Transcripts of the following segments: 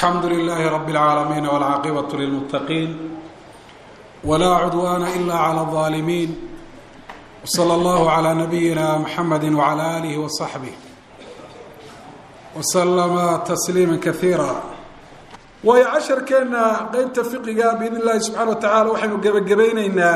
alxamdu lilaahi rabi اlcaalamiin wاlcaaqibaة lilmuttaqiin wlaa cudwaana ila clى الظaalimiin wslى اllahu عlى nabiyina mxamedi wعlى alih وصaxbih wslama tasliima kaiira waayo casharkeenna qeybta fiqiga biidn اllahi subxana wa tacala waxaynu gebagabayneynaa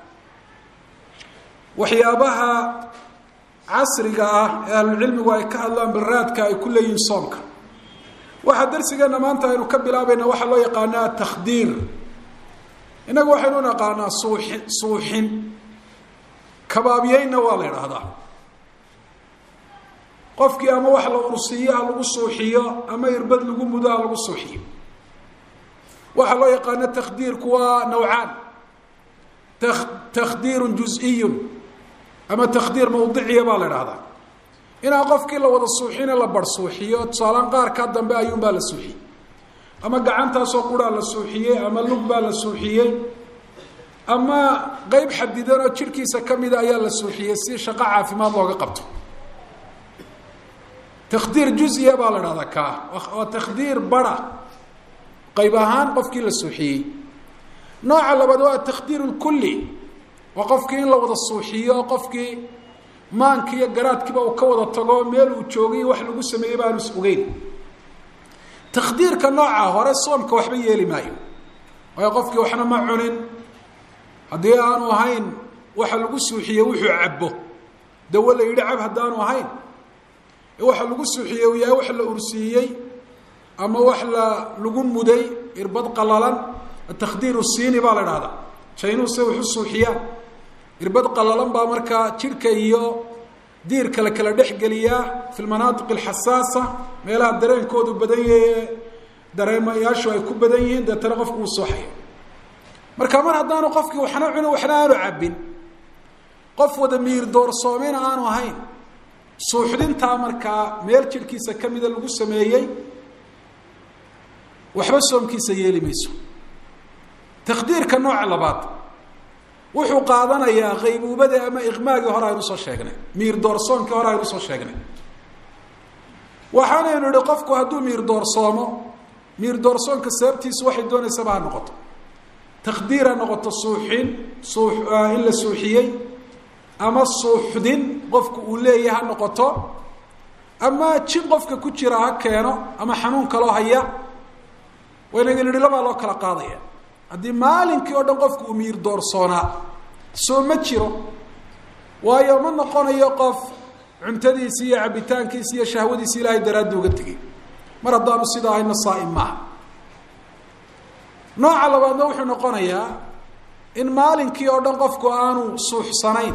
waxyaabaha casriga ah ee ahlucilmigu ay ka hadlaan baraadka ay ku leeyihiin soomka waxaa darsigeena maanta aynu ka bilaabayna waxaa loo yaqaanaa takhdiir innagu waxaynu naqaanaa suuxi suuxin kabaabyeynna waa la idhaahdaa qofkii ama wax la ursiiyo ha lagu suuxiyo ama irbad lagu mudo ha lagu suuxiyo waxaa loo yaqaana takhdiirku waa nawcaan ta takhdiirun juz-iyun ama takhdiir mawdiciya baa la idhahdaa inaan qofkii la wada suuxine la bar suuxiyo tusaalaan qaarkaa dambe ayuunbaa la suuxiyey ama gacantaasoo quraa la suuxiyey ama lug baa la suuxiyey ama qeyb xadidan oo jidhkiisa ka mida ayaa la suuxiyey si shaqo caafimaad looga qabto takhdiir juziya baa la dhahdaa kaa waa takhdiir bara qayb ahaan qofkii la suuxiyey nooca labaad waa takhdiir lkulli waa qofkii in la wada suuxiyo qofkii maanki iyo garaadkiiba uu ka wada tago meel uu joogay wax lagu sameeyey baanu is ogeyn takhdiirka nooca hore soomka waxba yeeli maayo waayo qofkii waxna ma cunin haddii aanu ahayn waxa lagu suuxiyey wuxuu cabbo dawo la yidhi cab haddaanu ahayn waxa lagu suuxiyey uu yahay wax la ursiiyey ama wax la lagu muday irbad qalalan takhdiir siini baa la dhahdaa jaynuhu se wax u suuxiyaan irbad qalalan baa markaa jidhka iyo diirka la kala dhexgeliyaa fi lmanaatiq alxasaasa meelaha dareenkoodu badan yahe dareemayaashu ay ku badan yihiin deetana qofku uu sooxayo marka mar haddaanu qofkii waxna cunin waxna aanu cabbin qof wada miir doorsoomena aanu ahayn suuxdintaa markaa meel jidhkiisa ka mida lagu sameeyey waxba soomkiisa yeeli mayso takhdiirka nooca labaad wuxuu qaadanayaa qaybuubadii ama iqmaagii hore aynu soo sheegnay miir doorsoonkii hore aynu soo sheegnay waxaanaynu idhi qofku hadduu miir doorsoomo miir doorsoonka sababtiisu waxay doonaysaba ha noqoto takhdiir ha noqoto suuxin suu in la suuxiyey ama suuxdin qofku uu leeyahay ha noqoto ama jin qofka ku jira ha keeno ama xanuun kaloo haya waynagin idhi labaa loo kala qaadaya haddii maalinkii oo dhan qofku uu miir doorsoonaa soo ma jiro waayo ma noqonayo qof cuntadiisi iyo cabitaankiisi iyo shahwadiisi ilaahay daraaddi uga tegay mar haddaanu sida ahayna saa'im maaha nooca labaadna wuxuu noqonayaa in maalinkii oo dhan qofku aanu suuxsanayn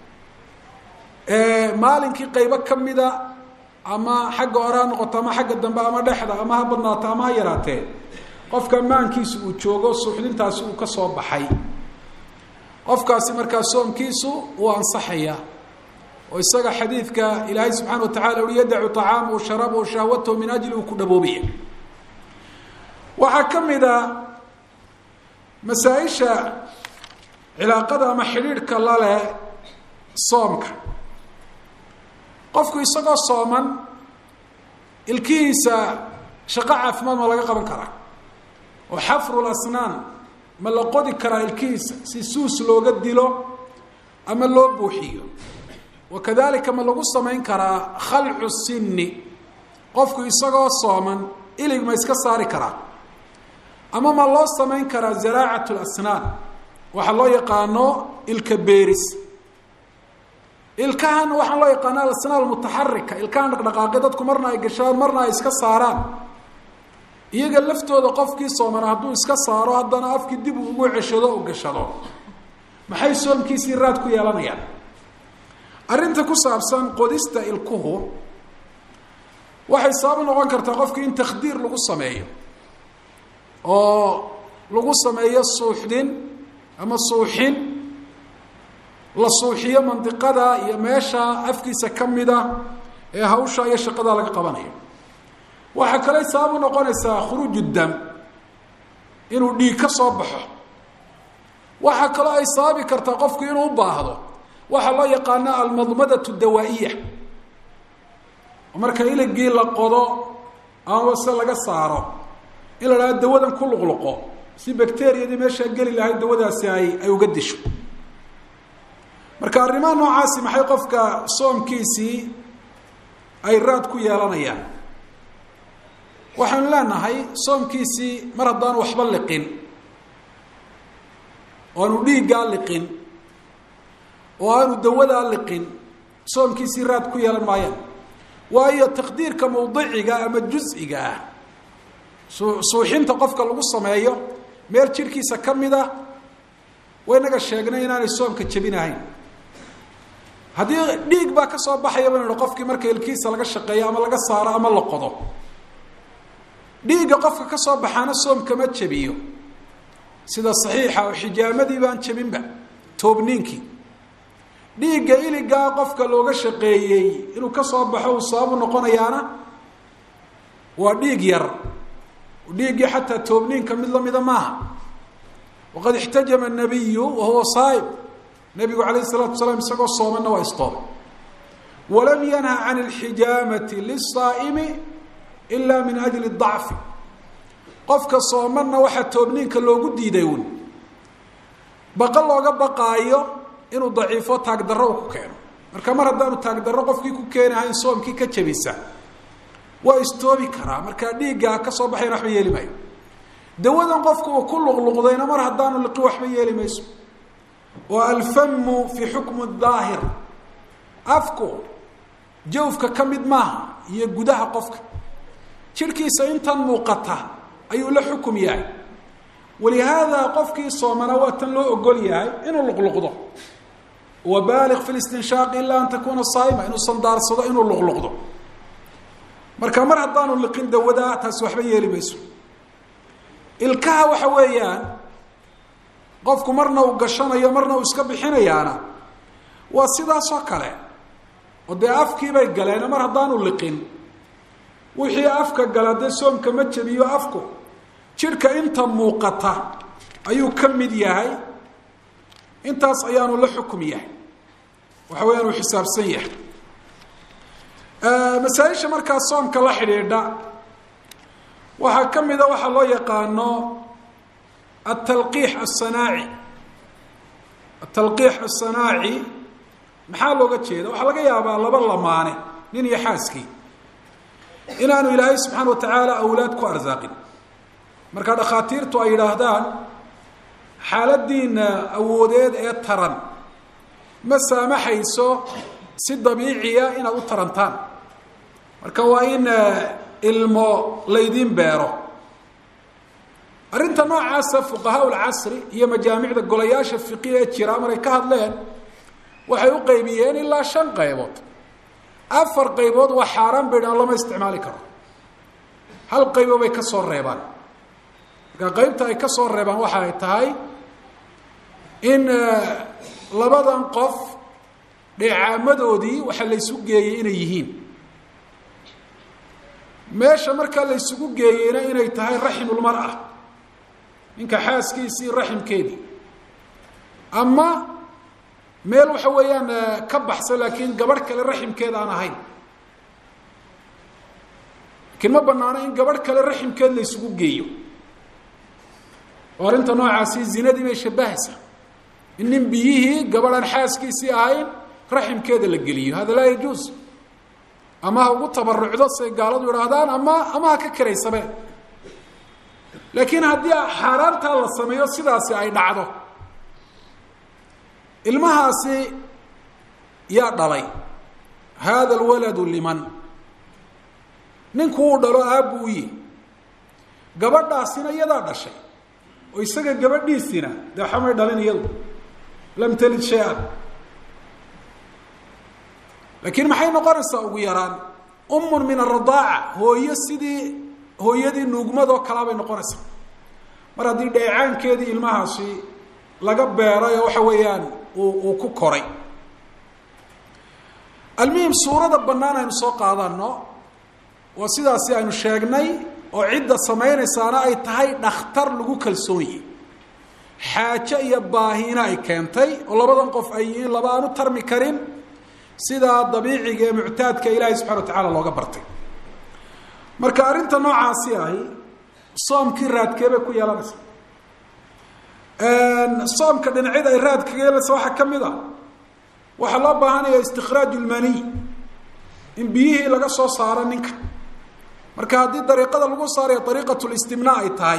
maalinkii qaybo ka mida ama xagga hore ha noqoto ama xagga dambe ama dhexda ama ha badnaato ama ha yaraatee qofka maankiisu uu joogo suuxdintaasi uu ka soo baxay qofkaasi markaa soomkiisu uu ansaxaya oo isaga xadiidka ilaahay subxana wa tacala ui yadacu طacaamahu sharabahu shahwatahu min ajli uu ku dhaboobaya waxaa ka mid a masaa-isha cilaaqada ama xidhiidhka laleh soomka qofku isagoo sooman ilkihiisa shaqo caafimaad ma laga qaban karaa oo xafru lasnaan ma la qodi karaa ilkihiisa si suus looga dilo ama loo buuxiyo wa kadalika ma lagu samayn karaa khalcu sinni qofku isagoo sooman ilig ma iska saari karaa ama ma loo samayn karaa zaraacat lasnaan waxaa loo yaqaano ilka beeris ilkahan waxaa loo yaqaana alasnaan mutaxarika ilkahan dhaqdhaqaaqi dadku marna ay gashaan marna ay iska saaraan iyaga laftooda qofkii soomana hadduu iska saaro haddana afkii dib uu ugu ceshado u gashado maxay soomkiisii raad ku yeelanayaan arrinta ku saabsan qodista ilkuhu waxay sabab noqon kartaa qofkii in takhdiir lagu sameeyo oo lagu sameeyo suuxdin ama suuxin la suuxiyo mandiqada iyo meesha afkiisa ka mida ee hawsha iyo shaqada laga qabanayo waxaa kale sabab u noqonaysaa khuruuju dam inuu dhiig ka soo baxo waxaa kaloo ay sababi kartaa qofku inuu u baahdo waxaa loo yaqaana almadmadatu dawaa'iya marka iligii la qodo ama se laga saaro in la dhahdo dawadan ku luqluqo si bacteriyadii meeshaa geli lahayd dawadaasi ay ay uga disho marka arrimaha noocaasi maxay qofka soomkiisii ay raad ku yeelanayaan waxaynu leenahay soomkiisii mar haddaanu waxba liqin oo aanu dhiiggaa liqin oo aanu dawadaa liqin soomkiisii raad ku yeelan maayaan waayo taqdiirka mawdiciga ama juz-iga ah suuxinta qofka lagu sameeyo meel jirhkiisa ka mid a waynaga sheegnay inaanay soomka jebinahayn haddii dhiig baa ka soo baxaya baynu hi qofkii marka ilkiisa laga shaqeeyo ama laga saaro ama la qodo dhiigga qofka ka soo baxaana soomkama jebiyo sida saxiixa oo xijaamadii baan jebinba toobniinkii dhiigga iligaa qofka looga shaqeeyey inuu ka soo baxo uu sababu noqonayaana waa dhiig yar dhiiggii xataa toobniinka mid lamida maaha waqad ixtajama nabiyu wahuwa saa'ib nabigu calayh isalaatu wasalaam isagoo soomanna waa istoomay walam yanha can alxijaamati lisaa'imi ila min ajli dacfi qofka soomanna waxaa toobniinka loogu diiday un baqa looga baqaayo inuu daciifo taagdarro uu ku keeno marka mar haddaanu taagdarro qofkii ku keenahayn soomkii ka jabisa waa istoobi karaa markaa dhiiggaa ka soo baxayna waxba yeeli maayo dawadan qofka uu ku luqluqdayna mar haddaanu liqi waxba yeeli mayso oo alfamu fi xukmu daahir afku jawfka ka mid maaha iyo gudaha qofka jirhkiisa intan muuqata ayuu la xukum yahay walihaada qofkii soomana waa tan loo ogol yahay inuu luqluqdo wabaaliq fi listinshaaqi ilaa an takuuna saa'ima inuu sandaarsado inuu luqluqdo marka mar haddaanu liqin dawadaa taasi waxba yeeli mayso ilkaha waxa weeyaan qofku marna uu gashanayo marna uu iska bixinayaana waa sidaasoo kale oo dee afkiibay galeen mar haddaanu liqin wixii afka gala dee soomka ma jebiyo afku jidhka inta muuqata ayuu ka mid yahay intaas ayaanu la xukum yahay waxa weeyaan uu xisaabsan yahay masaaisha markaa soomka la xidhiidha waxaa ka mida waxaa loo yaqaano atalqiix asanaaci atalqiix asanaaci maxaa looga jeeda waxaa laga yaabaa laba lamaane nin iyo xaaskii inaanu ilaahay subxaana wa tacaala awlaad ku arsaaqin marka dhakhaatiirtu ay yidhaahdaan xaaladiina awoodeed ee taran ma saamaxayso si dabiiciya inaad u tarantaan marka waa in ilmo laydiin beero arrinta noocaasa fuqahaa lcasri iyo majaamicda golayaasha fiqiya ee jira maray ka hadleen waxay u qaybiyeen ilaa shan qaybood afar qaybood waa xaaraan bay dhaan lama isticmaali karo hal qaybo bay ka soo reebaan marka qaybta ay ka soo reebaan waxa ay tahay in labadan qof dheecaamadoodii waxaa la ysu geeyey inay yihiin meesha markaa la ysugu geeyeyna inay tahay raximulmar-a ninka xaaskiisii raximkeedii ama meel waxa weeyaan ka baxsan laakiin gabadh kale raximkeed aan ahayn laakiin ma banaano in gabadh kale raximkeed la ysugu geeyo oo arrinta noocaasi zinadii bay shabahaysaa in nin biyihii gabadhaan xaaskiisii ahayn raximkeeda la geliyo hada laa yajuus ama ha ugu tabarucdo siay gaaladu idhaahdaan ama ama ha ka karaysabe laakiin haddii xaaraantaa la sameeyo sidaasi ay dhacdo ilmahaasi yaa dhalay hada alwaladu liman ninku uu dhalo aabbu u yihi gabadhaasina iyadaa dhashay oo isaga gabadhiisina dee waxamay dhalin iyadu lam talid shay-an laakiin maxay noqonaysaa ugu yaraan umun min aradaaca hooyo sidii hooyadii nuugmadoo kalaa bay noqonaysaa mar haddii dheecaankeedii ilmahaasi laga beeray oo waxa weeyaan uu uu ku koray almuhim suurada bannaan aynu soo qaadano waa sidaasi aynu sheegnay oo cidda samaynaysaana ay tahay dhakhtar lagu kalsoonye xaajo iyo baahiina ay keentay oo labadan qof ay yihiin laba aan u tarmi karin sidaa dabiiciga ee muctaadka ilaahay subxana wa tacaala looga bartay marka arrinta noocaasi ahi soomkii raadkee bay ku yeelanaysaa soomka dhinacyada ay raad kaga yeelanaysa waxaa ka mid a waxaa loo baahanaya istikhraaj lmaniy in biyihii laga soo saaro ninka marka haddii dariiqada lagu saarayo dariiqat listimnaa ay tahay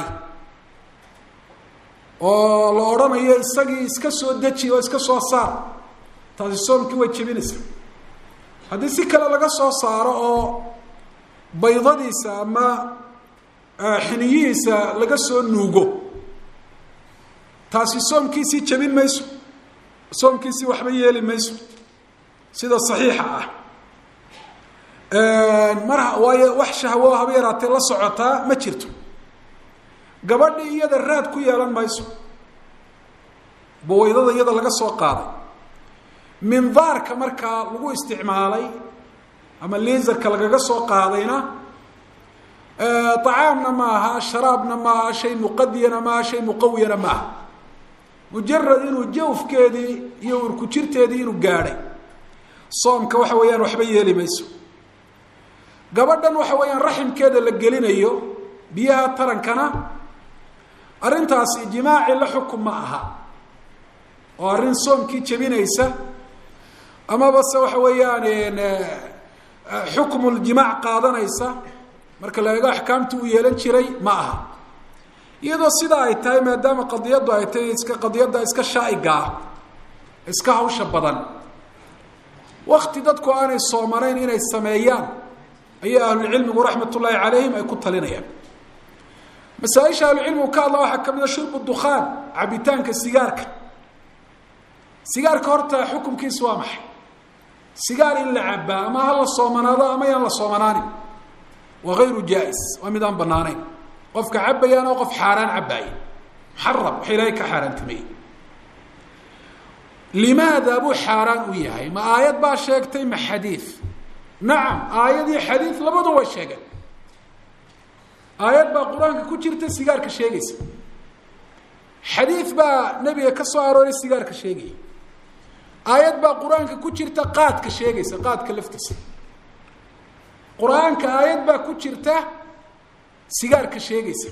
oo la odhanayo isagii iska soo deji oo iska soo saar taasi soomkii way jebinaysaa haddii si kale laga soo saaro oo baydadiisa ama xiniyihiisa laga soo nuugo taasi soomkiisii jebin mayso soomkiisii waxba yeeli mayso sida saxiixa ah mar waayo wax shahwo haba yaraatee la socotaa ma jirto gabadhii iyada raad ku yeelan mayso bawaydada iyada laga soo qaaday mindaarka markaa lagu isticmaalay ama liisarka lagaga soo qaadayna طacaamna ma aha sharaabna ma aha shay muqadiyana ma aha shay muqawiyana ma aha mujarad inuu jawfkeedii iyo urku jirteedii inuu gaadhay soomka waxa weeyaan waxba yeeli mayso gabadhan waxa weeyaan raximkeeda la gelinayo biyaha tarankana arrintaasi jimaaci la xukum ma aha oo arrin soomkii jebinaysa amaba se waxa weeyaan xukmuljimaac qaadanaysa marka la eego axkaamtii uu yeelan jiray ma aha iyadoo sidaa ay tahay maadaama qadiyaddu ay tahay iska qadiyadda iska shaa'iga ah iska hawsha badan wakti dadku aanay soomanayn inay sameeyaan ayaa ahlucilmigu raxmat ullaahi calayhim ay ku talinayaan masaaisha ahlucilmigu ka hadla waxaa ka mid a shurbu dukhaan cabitaanka sigaarka sigaarka horta xukumkiisu waa maxay sigaar in la cabaa ama ha la soomanaado ama yaan la soomanaanin waa hayru jaa-is waa mid aan banaanayn qofka cabayaan oo qof xaaraan cabaaya muxaram waxa ilaahay ka xaaraantimeeyey limaada buu xaaraan u yahay ma aayad baa sheegtay ma xadiid nacam aayad iyo xadiid labadu way sheegeen aayad baa qur-aanka ku jirta sigaarka sheegaysa xadiid baa nebiga ka soo arooray sigaarka sheegaya aayad baa qur-aanka ku jirta qaadka sheegaysa qaadka laftiisa qur-aanka aayad baa ku jirta sigaarka sheegaysa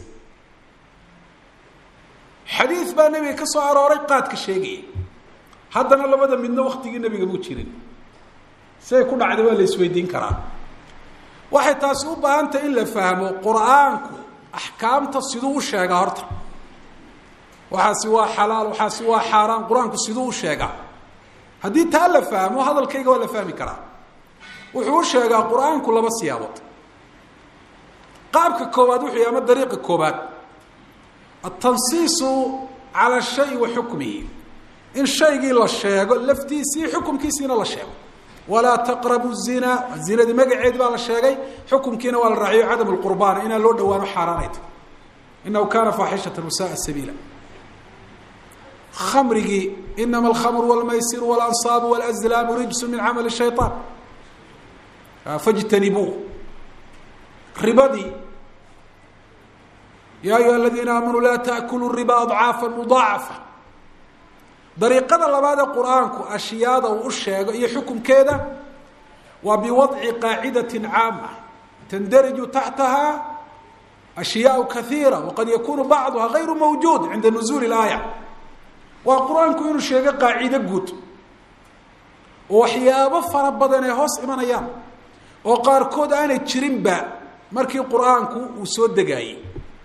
xadiid baa nebiga ka soo arooray qaadka sheegaya haddana labada midna waktigii nebiga muu jirin siday ku dhacday waa la isweydiin karaa waxay taasi u baahan tahay in la fahmo qur-aanku axkaamta siduu u sheegaa horta waxaasi waa xalaal waxaasi waa xaaraan qur-aanku siduu u sheegaa haddii taa la fahmo hadalkayga waa la fahmi karaa wuxuu u sheegaa qur-aanku laba siyaabood qaabka koowaad wuxuu yahy ama dariiqa koobaad atansiisu cala shay wa xukmihi in shaygii la sheego laftiisii xukumkiisiina la sheego walaa taqrabu zina zinadii magaceedi baa la sheegay xukumkiina waa la raaciyo cadam lqurbaana inaan loo dhawaano xaaraanayta inahu kana faaxishata wasaaa sabiila kamrigii inama alkhamru wاlmaysiru wاlansaabu wاlazlaamu rijsu min camali shayطaan fajtanibuu ribadii ya ayuha aladiina aamanuu laa taأkuluu riba adcaafa mudaacafa dariiqada labaad ee qur-aanku ashyaada uu u sheego iyo xukumkeeda waa biwadci qaacidati caama tandariju taxtaha ashyaau kaiira waqad yakunu bacduha gayru mawjuud cinda nuzuuli اlaaya waa qur-aanku inuu sheego qaacido guud oo waxyaabo fara badan ay hoos imanayaan oo qaarkood aanay jirinba markii qur-aanku uu soo degaayey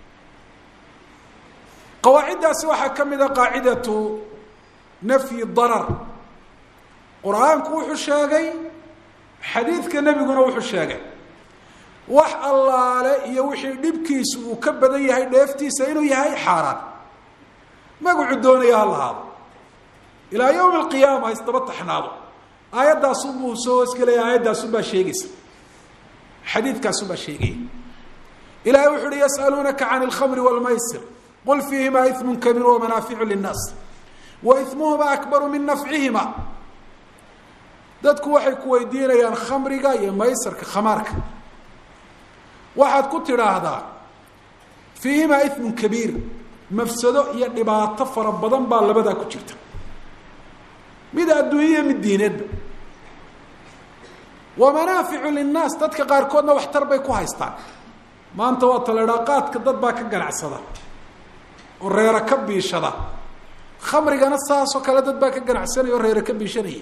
qawaaciddaasi waxaa ka mid a qaacidatu nafyi darar qur-aanku wuxuu sheegay xadiidka nebiguna wuxuu sheegay wax allaale iyo wixii dhibkiisu uu ka badan yahay dheeftiisa inuu yahay xaaraan magacu doonaya ha lahaado ilaa yowmi alqiyaama ha isdaba taxnaado aayaddaasunbuu soo hoosgelaya aayaddaasunbaa sheegaysa xadiidkaasunbaa sheegaya ilahay wuxu uhi yasaluunaka can اlkhamri wاlmaysir qul fiihima iثmu kabiir wamanaaficu linnaas wa imuhuma akbaru min nafcihima dadku waxay ku weydiinayaan khamriga iyo maysarka khamaarka waxaad ku tidhaahdaa fiihimaa iثmu kabiir mafsado iyo dhibaato fara badan baa labadaa ku jirta mid adduunyaiyo mid diineedba wa manaaficu linnaas dadka qaarkoodna waxtar bay ku haystaan maanta waa taledhaa qaadka dad baa ka ganacsada oo reera ka biishada khamrigana saasoo kale dad baa ka ganacsanaya oo reera ka biishanaya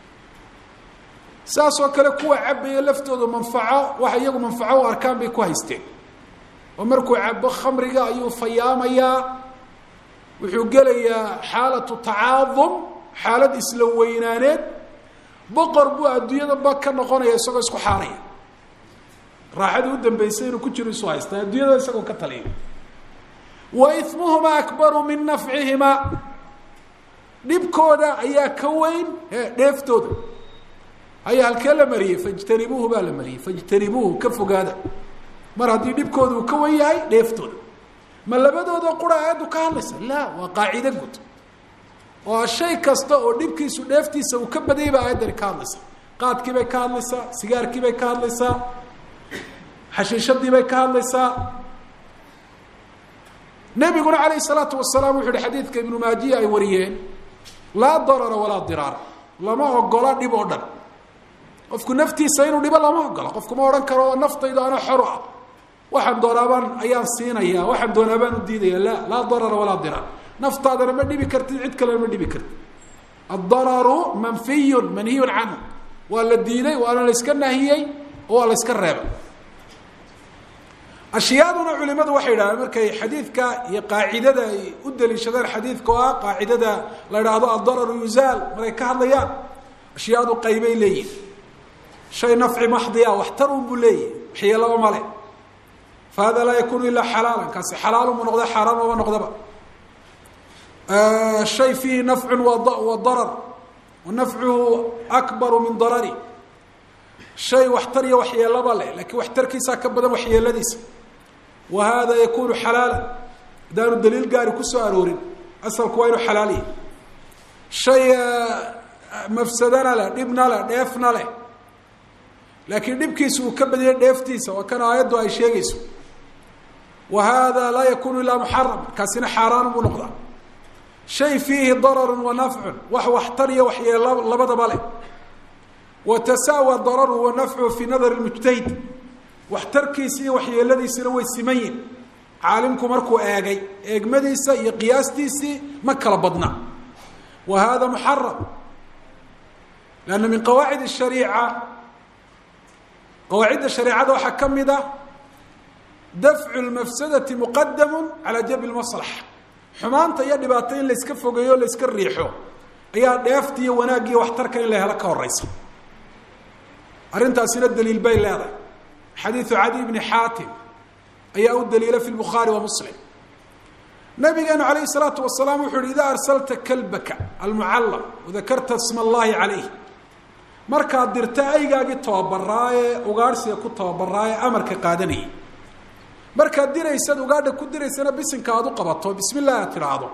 saasoo kale kuwa cabaya laftoodu manfaco waxa iyagu manfaco u arkaan bay ku haysteen oo markuu cabo khamriga ayuu fayaamayaa wuxuu gelayaa xaalatu tacaadum xaalad isla weynaaneed boqor buu adduunyadaba ka noqonaya isagoo isku xaaraya raaxadii u dambeysay inuu ku jiro isu haystaa adduunyada isagoo ka taliya wa ismuhuma akbaru min nafcihimaa dhibkooda ayaa ka weyn e dheeftooda ayaa halkee la mariyey fajtanibuuhu baa la mariyey fajtanibuuhu ka fogaada mar haddii dhibkooda uu ka wen yahay dheeftooda ma labadooda qura aayaddu ka hadlaysa la waa qaacide guud oo shay kasta oo dhibkiisu dheeftiisa uu ka badayay baa aayaddani ka hadlaysa qaadkii bay ka hadlaysaa sigaarkii bay ka hadlaysaa xashiishadii bay ka hadlaysaa nebiguna calayh salaatu wasalaam wuxu uhi xadiidka ibnu maajiya ay wariyeen laa darara walaa diraar lama ogola dhib oo dhan qofku naftiisa inuu dhibo lama ogola qofku ma odhan karo naftaydu ana xoro ah waxaan doonaabaan ayaan siinaya waxaan doonaabaan u diidaya la laa darara walaa diraar naftaadana ma dhibi kartid cid kalena ma dhibi kartid addararu manfiyun manhiyun canhu waa la diiday waana la iska nahiyey oo waa la iska reebay ashyaaduna culimadu waxay yidhahdeen markay xadiidka iyo qaacidada ay u daliishadeen xadiidka oo ah qaacidada la idhaahdo addararu yuzaal markay ka hadlayaan ashyaadu qaybay leeyihin shay nafci maxdiya waxtar un buu leeyahy waxyeelaba male fa hada laa yakunu ilaa xalaalan kaasi xalaalunbu noqda xaaraan maba noqdaba shay fiihi nafcun wa darar wa nafcuhu akbaru min darari shay waxtar iyo waxyeelaba leh lakiin waxtarkiisaa ka badan waxyeeladiisa wa hada yakunu xalaala haddaanu daliil gaari kusoo aroorin asalku waa inuu xalaal yahay shay mafsadana leh dhibna leh dheefna leh laakiin dhibkiisa uu ka badiyay dheeftiisa waa kan aayaddu ay sheegayso wa hada laa yakunu ilaa muxaram kaasina xaaraan buu noqdaa shay fiihi dararu wa nafcun wax waxtar iyo waxyeelo labadaba leh watasaawa dararu wa nafcuhu fii nadari mujtahid waxtarkiisa iyo waxyeeladiisina way siman yihin caalimku markuu eegay eegmadiisa iyo qiyaastiisii ma kala badna wa hada muxaram lanna min qawaacid shariica qawaacidda shareecada waxaa ka mid a dafcu lmafsadati muqadamu calaa jalbi lmaslaxa xumaanta iyo dhibaato in layska fogeeyo o layska riixo ayaa dheefta iyo wanaaggiiyo waxtarka in la helo ka horeysa arrintaasina daliil bay leedahay xadiidu cadi bni xaatim ayaa u daliila fi lbukhaari wa muslim nabigeenu calayhi salaatu wasalaam wuxu uhi idaa arsalta kalbaka almucallam wadakarta sma allahi calayh markaad dirta aygaagii tababaraa ee ugaadhsiga ku tababaraa ee amarka qaadanayay markaad diraysad ugaadha ku diraysana bisinka aad u qabato bismi illah aad tidhaahdo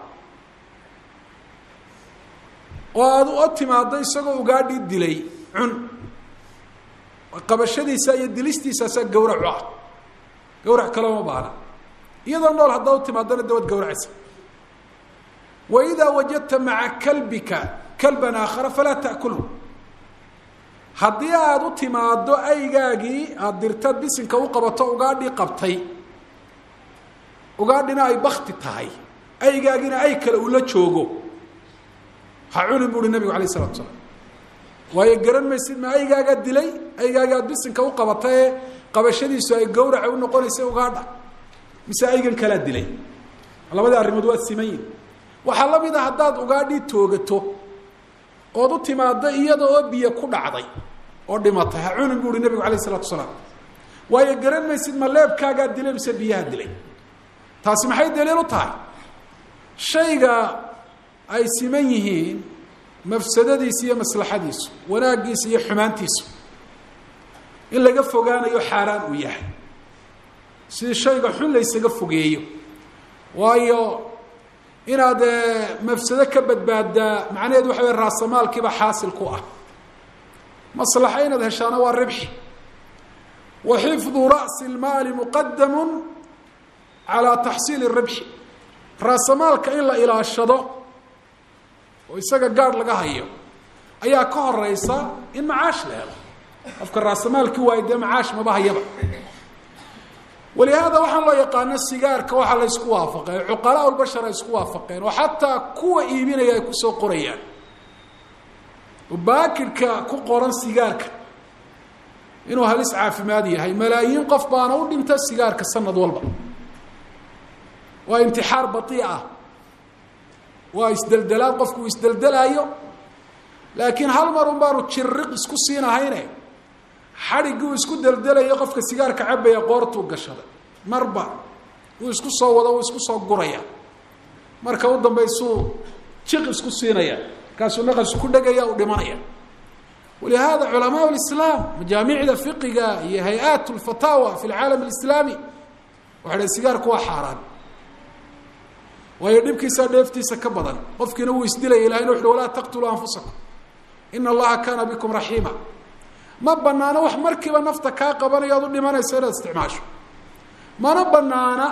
oo aad u timaado isagoo ugaadhii dilay cun qabashadiisa iyo dilistiisaasaa gawracu ah gawrac kaloma baana iyadoo nool haddaa u timaadana dawad gawracaysa wa idaa wajadta maca kalbika kalban aakhara falaa ta'kulhu haddii aada u timaado aygaagii aada dirtaad bisinka u qabato ugaadhii qabtay ugaadhina ay bakti tahay aygaagina ay kale ula joogo ha cunin bu uhi nabigu alayh isalatu salaam waayo garan maysid ma aygaagaa dilay aygaaga aad bisinka u qabata ee qabashadiisu ay gawraca u noqonaysa ugaadha mise aygan kalaa dilay labadii arrimood waa siman yihin waxaa la mid a haddaad ugaadhii toogato ood u timaado iyada oo biyo ku dhacday oo dhimatay ha cunin bu uhi nabigu alayh isalatu salaam waayo garan maysid ma leebkaagaa dilay mise biyaha dilay taasi maxay daliil u tahay shayga ay siman yihiin mafsadadiisa iyo maslaxadiisu wanaaggiisa iyo xumaantiisu in laga fogaanayo xaaraan uu yahay si shayga xun laysaga fogeeyo waayo inaad mafsado ka badbaaddaa macnaheedu waxa wey raasamaalkiiba xaasil ku ah maslaxa inaad heshaana waa ribxi wa xifdu ra'si اlmaali muqadamu calaa taxsiili ribxi raasamaalka in la ilaashado oo isaga gaadh laga hayo ayaa ka horeysa in macaash la helo qofka raasamaalkii waayo dee macaash maba hayaba walihaada waxaan loo yaqaano sigaarka waxaa la ysku waafaqay cuqalaa lbashar ay isku waafaqeen oo xataa kuwa iibinaya ay kusoo qorayaan oo baakidhka ku qoran sigaarka inuu halis caafimaad yahay malaayiin qof baana u dhinta sigaarka sanad walba waa imtixaar batii ah waa isdeldelaad qofku uu isdeldelaayo laakiin hal mar un baanu jiriq isku siinahayne xadhiggii uu isku deldelayo qofka sigaarka cabaya qoortuu gashaday marba uu isku soo wado uu isku soo guraya marka u dambaysuu jiq isku siinaya markaasuu naqas ku dhegaya u dhimanaya walihaada culamaa lislaam majaamicda fiqiga iyo hay-at lfataawa fi lcaalam alislaami waxay dhahen sigaarku waa xaaraan waayo dhibkiisa dheeftiisa ka badan qofkiina wuu isdilaya ilahayna wuxu walaa taqtuluu anfusakum ina allaha kaana bikum raxiima ma banaano wax markiiba nafta kaa qabanayo ad u dhimanayso inaad isticmaasho mana banaana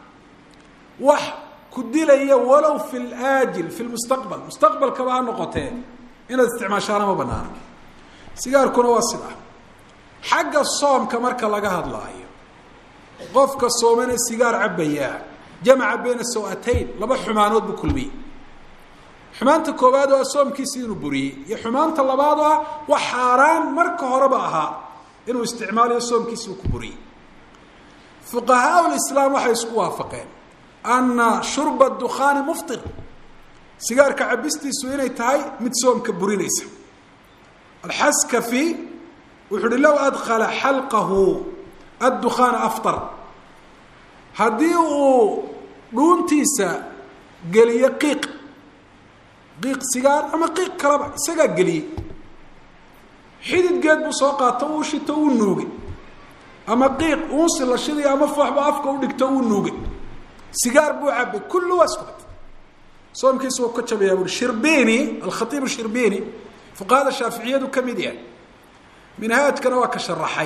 wax ku dilaya walow fi laajil fi lmustaqbal mustaqbalkaba ha noqotee inaad isticmaashaana ma banaana sigaarkuna waa sidaa xagga soomka marka laga hadlaayo qofka soomane sigaar cabbayaa jamaca bayna saw-atayn laba xumaanood buu kulmiyey xumaanta koowaad oo ah soomkiisi inuu buriyey iyo xumaanta labaad oo ah wax xaaraan marka horeba ahaa inuu isticmaalayo soomkiisi uu ku buriyey fuqahaa lislaam waxay isku waafaqeen ana shurba dukhaani muftir sigaarka cabistiisu inay tahay mid soomka burinaysa alxaskafi wuxu uhi low adkala xalqahu addukhaana aftar haddii uu dhuuntiisa geliyo qiiq qiiq sigaar ama qiiq kaleba isagaa geliyey xididgeed buu soo qaato uu shito uu nuugay ama qiiq uunsi la shiday ama fooxba afka u dhigto uu nuugay sigaar buu cabay kullu waa isku mid soomkiisa wuu ka jabayaa buui shirbini alkhaiib shirbini fuqahada shaaficiyadu ka mid yahay minhaajkana waa ka sharaxay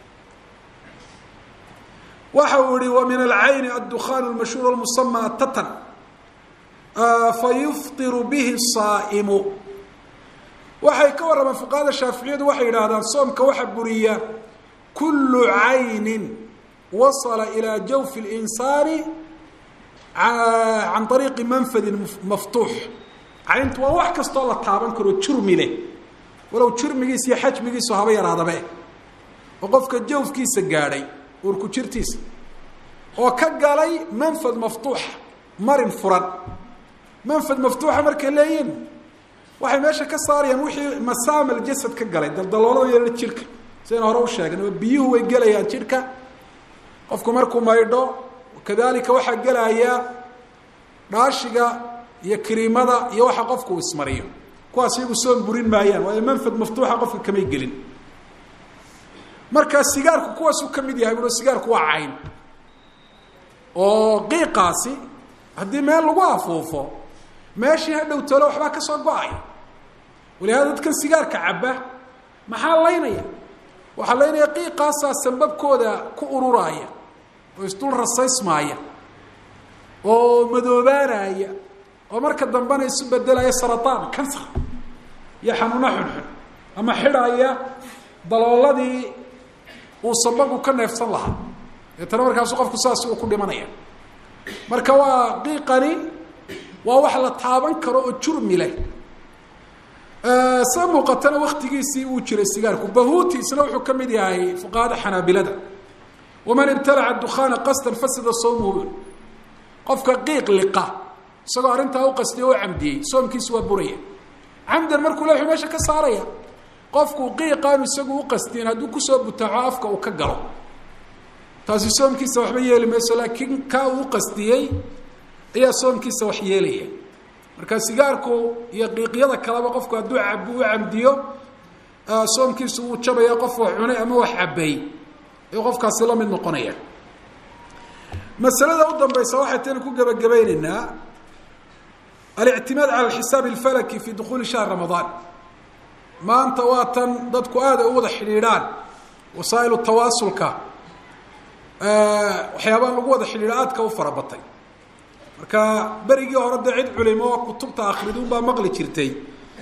waxa uu yihi wa min alcayni addukhan lmashhuur musama atatan fayufطiru bihi saaimu waxay ka warramaan fuqahada shaaficiyadu waxay yidhaahdaan soomka waxa buriya kulu caynin wasala ilaa jawfi اlinsaani can ariiqi manfadin maftuux cayntu waa wax kastoo la taaban karo jurmi leh walow jurmigiisa iyo xajmigiisu haba yaraadabe oo qofka jawfkiisa gaadhay uurku jirtiisa oo ka galay manfad maftuuxa marin furan manfad maftuuxa markay leeyihin waxay meesha ka saarayaan wixii masaamal jasad ka galay daldaloolada yeela jidhka sidayna hore u sheegan oo biyuhu way gelayaan jidhka qofku markuu maydho kadalika waxaa gelaya dhaashiga iyo kiriimada iyo waxa qofku uu ismariyo kuwaas iyagu soon burin maayaan waayo manfad maftuuxa qofka kamay gelin markaa sigaarku kuwaasuu ka mid yahay buo sigaarku waa cayn oo qiiqaasi haddii meel lagu afuufo meeshii ha dhow talo waxbaa kasoo go-aya walihaada dadkan sigaarka cabba maxaa laynaya waxaa laynaya qiiqaasaa sambabkooda ku ururaaya oo isdul rasaysmaaya oo madoobaanaya oo marka dambena isu bedelaya sarataan kansar iyo xanuuno xunxun ama xidhaya dalooladii uu sabagu ka neefsan lahaa deetana markaasu qofku saas uu ku dhimanaya marka waa qiiqani waa wax la taaban karo oo jurmi leh sa muuqatana waktigiisii uu jiray sigaarku bahuuti isna wuxuu ka mid yahay fuqahada xanaabilada waman ibtalaca dukhaana qasdan fasada sawmuhu qofka qiiq liqa isagoo arrintaa u qastiyay oo camdiyey soomkiisu waa buraya camdan markuu le wuxuu meesha ka saaraya qofku qiiqaanu isagu u qastiin hadduu kusoo butaaco afka uu ka galo taasi soomkiisa waxba yeeli mayso laakiin kaa uu qastiyey ayaa soomkiisa wax yeelaya marka sigaarku iyo qiiqyada kaleba qofku hadduu cabu u camdiyo soomkiisu wuu jabaya qof wax cunay ama wax cabay ayuu qofkaasi la mid noqonaya masalada u dambaysa waxay tani ku gebagabayneynaa alictimaad cala alxisaab alfalaki fi dukuuli shahr ramadaan maanta waa tan dadku aada ay u wada xidhiidhaan wasaa'ilu tawaasulka waxyaabaa lagu wada xidhiidho aadka u fara batay marka berigii hore dee cid culimo oo kutubta akridun baa maqli jirtay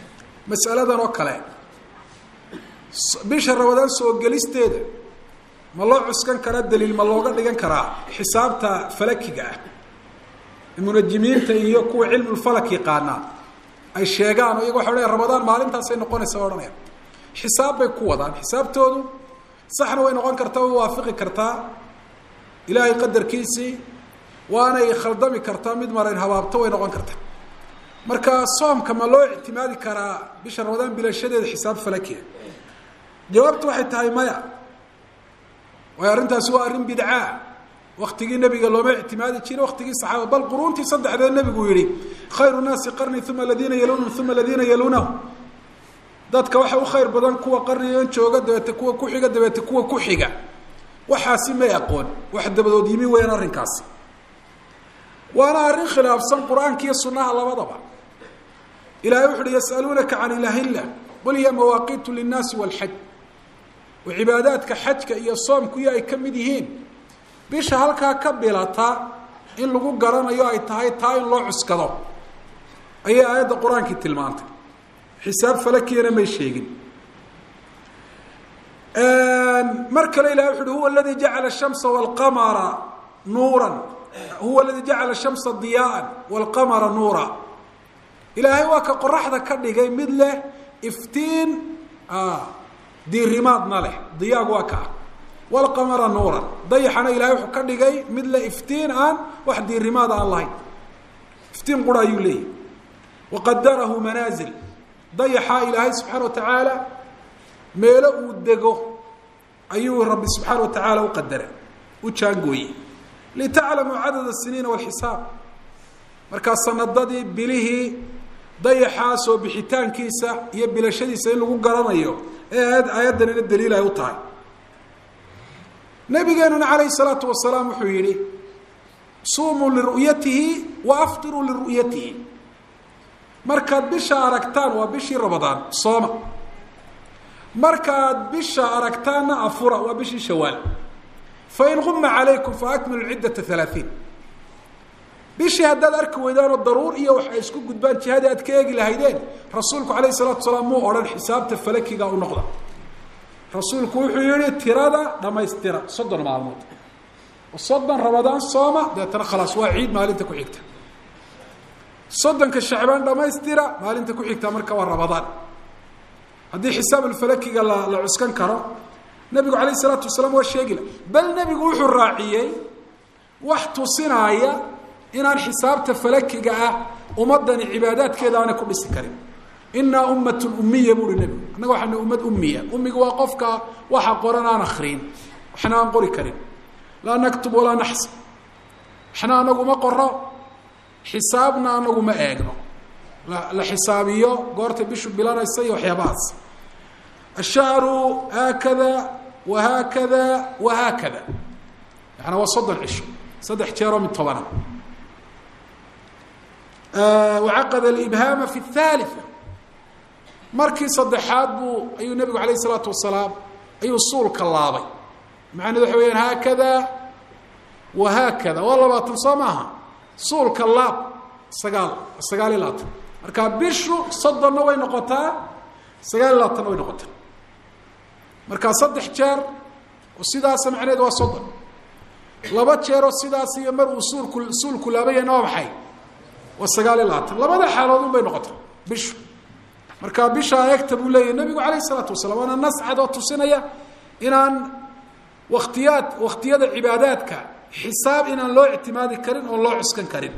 mas'aladan oo kale bisha ramadaan soo gelisteeda ma loo cuskan karaa daliil ma looga dhigan karaa xisaabta falakiga ah munajimiinta iyo kuwa cilmulfalak yaqaanaa ay sheegaan o iyaga waxa odhanaya ramadaan maalintaasay noqonaysa odhanaya xisaab bay ku wadaan xisaabtoodu saxna way noqon kartaa way waafaqi kartaa ilaahay qadarkiisii waanay khaldami kartaa mid marayn habaabto way noqon kartaa marka soomka ma loo ictimaadi karaa bisha ramadaan bilashadeeda xisaab falakiya jawaabtu waxay tahay maya waayo arrintaasi waa arrin bidcaa waktigii nebiga looma ictimaadi jire waktigii saxaaba bal quruuntii saddexdee nebigu yihi khayru naasi qarni uma aladiina yalunahum uma aladiina yalunahum dadka waxa u khayr badan kuwa qarnigan jooga dabeete kuwa kuxiga dabeete kuwa kuxiga waxaasi may aqoon wax dabadood yimi weyaan arrinkaasi waana arrin khilaafsan qur-aanka iyo sunaha labadaba ilahay wuxu uhi yasaluunaka can ilahillah qul hiya mawaaqitu linnaasi walxaj oo cibaadaadka xajka iyo soomku iyo ay ka mid yihiin bisha halkaa ka bilata in lagu garanayo ay tahay taa in loo cuskado ayay aayadda qur-aankii tilmaantay xisaab falakiyana may sheegin mar kale ilahay wuxu uhi huwa aladi jacala shamsa walqamara nuuran huwa aladi jacala shamsa diyaaan walqamara nuura ilaahay waa ka qoraxda ka dhigay mid leh iftiin diirimaadna leh diyaagu waa kaa walqamara nuuran dayaxana ilahay wuxuu ka dhigay mid leh iftiin aan wax diirimaada aan lahayn iftiin qura ayuu leeyahy waqadarahu manaazil dayaxaa ilaahay subxaana wa tacaala meelo uu dego ayuu rabbi subxaana wa tacaala u qadaray u jaangooyey litaclamuu cadad asiniina walxisaab markaa sanadadii bilihii dayaxaa soo bixitaankiisa iyo bilashadiisa in lagu garanayo ee aayad aayaddanina daliil ay u tahay nabigeenuna calayhi salaatu wasalaam wuxuu yihi suumuu liru'yatihi wa aftiruu liru'yatihi markaad bisha aragtaan waa bishii ramadaan sooma markaad bisha aragtaanna afura waa bishii shawaal fain guma calaykum faakmilu ciddata halaaثiin bishii haddaad arki weydaanoo daruur iyo wax ay isku gudbaan jihadii aad ka eegi lahaydeen rasuulku alayh الsalatu salaam muu odhan xisaabta falakiga u noqda rasuulku wuxuu yihi tirada dhamaystira soddon maalmood soddon ramadaan sooma deetana khalaas waa ciid maalinta ku xigta soddonka shacbaan dhamaystira maalinta ku xigta marka waa ramadaan haddii xisaab alfalakiga la la cuskan karo nebigu alayh الsalaatu wasalaam waa sheegila bal nebigu wuxuu raaciyey wax tusinaaya inaan xisaabta falakiga ah ummadani cibaadaadkeeda aanay ku dhisi karin inaa ummatun umiya buuhi nebigu annaga waxaana ummad umiya umiga waa qofka waxa qoran aan akriin waxna aan qori karin laa naktub walaa naxsib waxna anagu ma qoro xisaabna anagu ma eegno la xisaabiyo goorta bishu bilanaysa iyo waxyaabahaas ashahru haakada wa haakada wa haakada yaana waa soddon cisho saddex jeeroo mid tobana wacaqad alibhaama fi اthaalitثa markii saddexaad buu ayuu nebigu alayh الsalaatu wasalaam ayuu suulka laabay macnahedu waxa weyaan haakada wa haakada waa labaatan soo maaha suulka laab sagaal sagaal iyo labaatan marka bishu soddonna way noqotaa sagaal iyo labaatanna way noqotaa marka saddex jeer oo sidaasa macnaheedu waa soddon laba jeeroo sidaas iyo mar uu suulku suulku laabayana waa maxay waa sagaal iyo labaatan labada xaalood un bay noqota bishu marka bishaa eegta buu leeyahy nebigu calayh isalaatu wasalaam waana nas cad oo tusinaya inaan waktiyaad waktiyada cibaadaadka xisaab inaan loo ictimaadi karin oon loo cuskan karin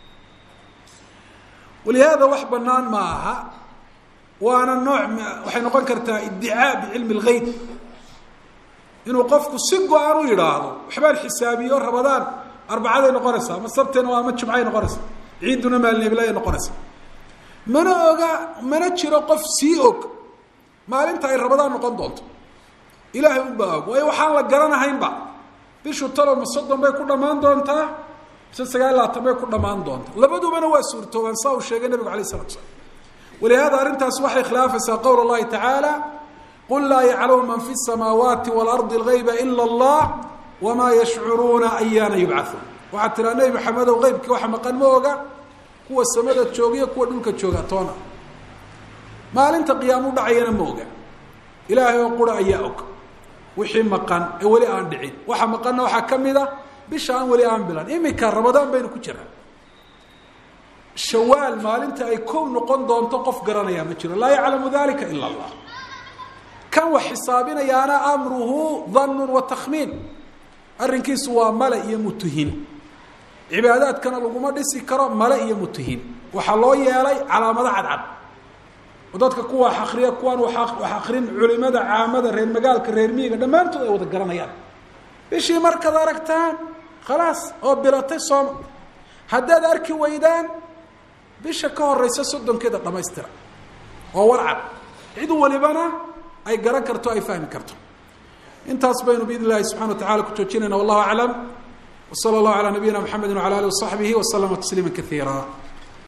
walihaada wax banaan ma aha waana nooc waxay noqon kartaa iddicaa bicilmi اlgeyb inuu qofku si go-aan u yidhaahdo waxbaan xisaabiyo rabadaan arbacaday noqonaysaa ama sabtena waa ama jumcay noqonaysaa ciidduna maalneblaya noqonaysa mana oga mana jiro qof sii og maalinta ay rabadaan noqon doonto ilaahay unbaa og waayo waxaan la garanahaynba bishu talo ma soddon bay ku dhammaan doontaa mise sagaal labaatan bay ku dhammaan doontaa labadubana waa suurtoobaan saa uu sheegay nabigu alay isalatu slam walihaada arrintaas waxay khilaafaysaa qowl اllahi tacaala qul laa yaclamu man fi الsamaawaati wاlardi اlgayba ila اllah wamaa yashcuruuna ayaana yubcauun waxaad tiraa nebi maxamedow qeybkii waxa maqan ma oga kuwa samada joogiyo kuwa dhulka jooga toona maalinta qiyaamu dhacayana ma oga ilaahay oo qura ayaa og wixii maqan ee weli aan dhicin waxa maqanna waxaa ka mid a bisha aan weli aan bilan iminka ramadaan baynu ku jiraa shawaal maalinta ay kow noqon doonto qof garanayaa ma jiro laa yaclamu dalika ila allah kan wax xisaabinayaana amruhu danun wa takhmiin arrinkiisu waa male iyo mutuhin cibaadaadkana laguma dhisi karo male iyo mutuhin waxaa loo yeelay calaamado cadcad oo dadka kuwa wax akriya kuwaan wax akrin culimada caamada reer magaalka reer miyiga dhammaantood ay wada garanayaan bishii markaad aragtaan khalaas oo bilatay sooma haddaad arki weydaan bisha ka horeysa soddonkeeda dhamaystira oo warcad cid walibana ay garan karto ay fahmi karto intaas baynu biidn illahi subxana wa tacala ku joojinayna wallahu aclam w sala allahu calaa nabiyina mxamedi wala alih wasaxbihi waslama tasliima kaiira